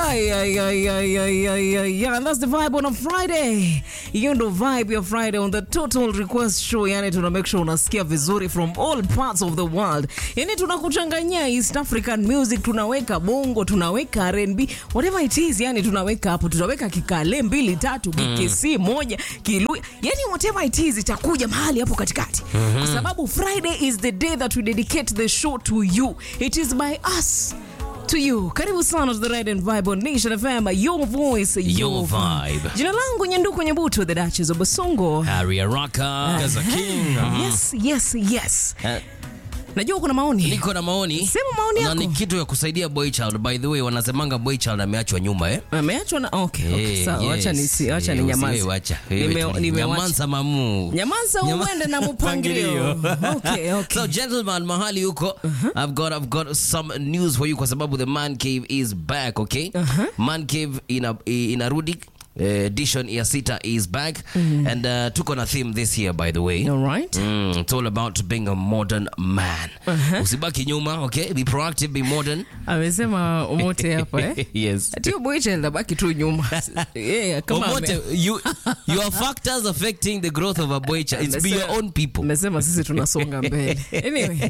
Ay, ay, ay, ay, ay, ay, ay, yeah. And that's the vibe on a Friday. Hiyo ndo vibe ya Friday on the Total Request Show. Yani tuna make sure unasikia vizuri from all parts of the world. Yani tunakuchanganyia East African music, tunaweka bongo, tunaweka R&B, whatever it is, yani tunaweka hapo, tunaweka kikale mbili tatu, kikesi moja, kilu, yani whatever it is itakuja mahali hapo katikati. Kwa sababu Friday is the day that we dedicate the show to you. It is by us to you. Karibu sana to the Red and Vibe on Nation FM, your voice, your, Your vibe. Jina langu Nyanduku Nyabuto, the Duchess of Basongo. Harry Araka. As a king. Yes, yes, yes. Eh, Najua kuna maoni. Niko na maoni. Sema maoni Na yako. ni kitu ya kusaidia boy child. By the way, wanasemanga boy child ameachwa nyuma eh. Ameachwa na okay, okay. Eh, Sawa, yes. acha nisi, acha Eh, ni usiwe nyamaza. wacha. Wewe Nime- tu. nimewacha. Nyamaza mamu. Nyamaza uende na mpangilio. Okay, okay. So gentleman, mahali huko, I've got I've got some news for you kwa sababu the man cave is back, okay? Man cave ina inarudi uh, edition ya sita is back and uh, tuko na theme this year by the way. All right. Mm, it's all about being a modern man. Usibaki nyuma, okay? Be proactive, be modern. Amesema umote hapa eh. yes. Atio boy child abaki tu nyuma. Yeah, kama ame- Omote, you your factors affecting the growth of a boy child. It's be your own people. Amesema sisi tunasonga mbele. Anyway.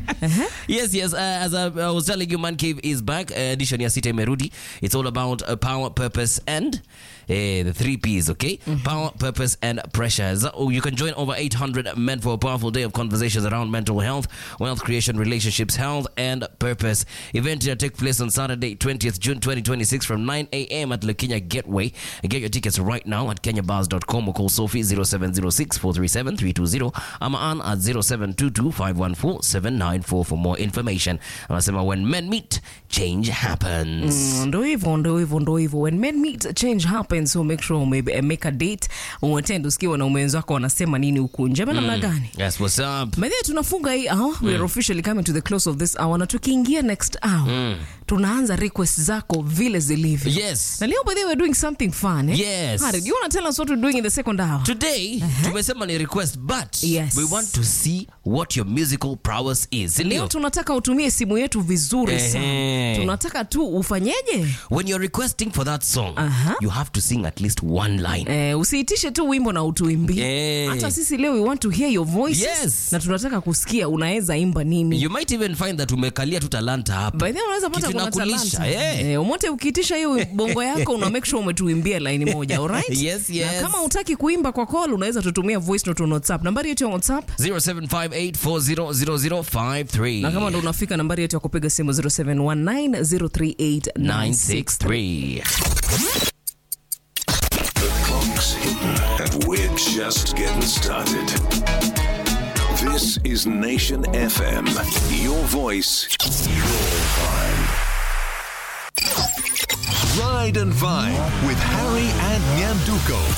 yes yes uh, as I, I was telling you man cave is back uh, edition ya sita imerudi it's all about uh, power purpose and uh, the three p's okay power purpose and pressures oh, you can join over 800 men for a powerful day of conversations around mental health wealth creation relationships health and purpose event will take place on saturday 20th june 2026 from 9 a.m at Lekenya gateway get your tickets right now at kenyabars.com or call sophie 0706 437 320 i'm on at 0722 514 794 for more information anasema when men meet change happens Mm, ndo hivyo ndo hivyo ndo hivyo when men meet change happens so make sure ume eh, make a date uattend usikie wanaume wenzako wanasema nini huku nje ama namna gani yes what's up By tunafunga hii hour we are officially coming to the close of this hour na tukiingia next hour tunaanza request zako vile zilivyo yes na leo by the way we're doing something fun eh? Yes. Harry, do you want to tell us what we're doing in the second hour today tumesema ni request but Yes. we want to see what your musical prowess is leo Ndio. tunataka utumie simu yetu vizuri sana Ehe. tunataka tu ufanyeje when you're requesting for that song Aha. you have to sing at least one line Eh, usiitishe tu wimbo na utuimbie Eh. hata sisi leo we want to hear your voices Yes. na tunataka kusikia unaweza imba nini you might even find that umekalia tu talanta hapa By the way, unaweza pata Kitu kuna inakulisha, talanta. eh. Eh, umote ukiitisha hiyo bongo yako una make sure umetuimbia line moja alright? Yes, yes. na kama utaki kuimba kwa call unaweza tutumia voice note on WhatsApp nambari yetu ya WhatsApp 0758400053 na kama ndo unafika nambari yetu ya kupiga simu 0719038963 963 Clock's hitting, and we're just getting started. This is Nation FM. Your voice, your vibe. Ride and Vibe with Harry and Nyanduko.